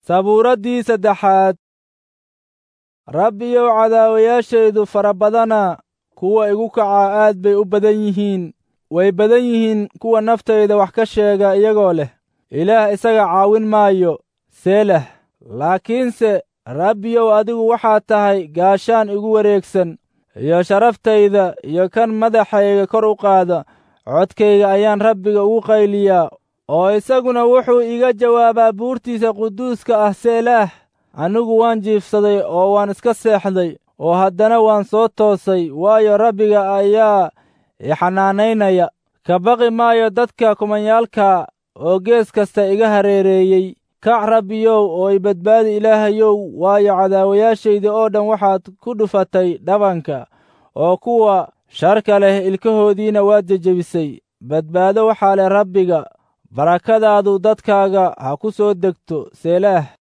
sabuuraddii saddexaad rabbiyow cadaawayaashaydu fara badana kuwa igu kacaa aad bay u badan yihiin way badan yihiin kuwa naftayda wax ka sheega iyagoo leh ilaah isaga caawin maayo seelah laakiinse rabbiyow adigu waxaad tahay gaashaan igu wareegsan iyo sharaftayda iyo kan madaxayga kor u qaada codkayga ayaan rabbiga ugu qayliyaa oo isaguna wuxuu iga jawaabaa buurtiisa quduuska ah seelaah anigu waan jiifsaday oo waan iska seexday oo haddana waan soo toosay waayo rabbiga ayaa ixanaanaynaya ka baqi maayo dadka kumanyaalka oo gees kasta iga hareereeyey kac rabbiyow oo i badbaadi ilaahayow waayo cadaawayaashayda oo dhan waxaad ku dhufatay dhabanka oo kuwa sharka leh ilkahoodiina waad jejebisay badbaado waxaa leh rabbiga barakadaadu dadkaaga ha ku soo degto seelaah